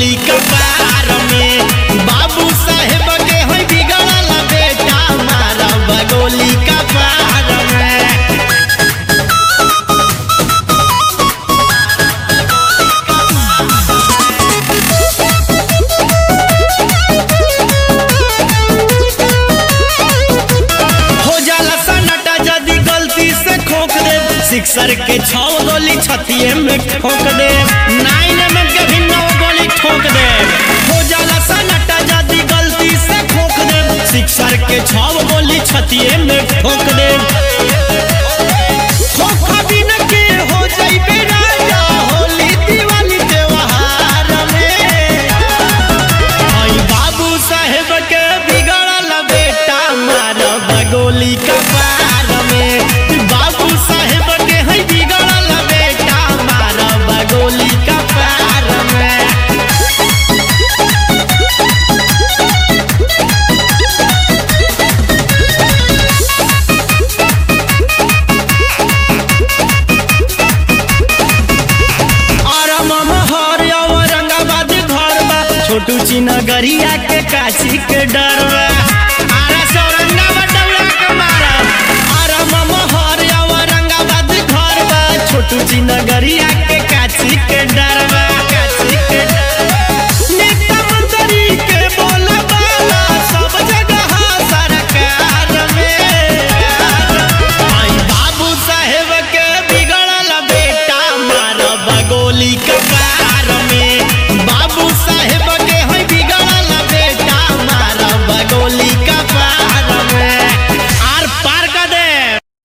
बगोली कपार में बाबू साहेब के है बिगड़ल बेटा मारा बगोली कपार में हो जाला सन्नाटा यदि गलती से खोक दे सिक्सर के छौ गोली छतिए में ठोक दे नाइन में के भी नौ गोली ठोक दे हो जाला सन्नाटा यदि गलती से खोक दे सिक्सर के छौ गोली छतिए में ठोक दे खोखा बिन के हो जाइबे राजा होली दिवाली त्योहार में आई बाबू साहेब के बिगड़ल बेटा मार बगोली कपार में बाबू साहेब के है बिगड़ल बेटा मार बगोली कपार में और ममहर औरंगाबाद घर बा छोटू ची नगरिया के काशी के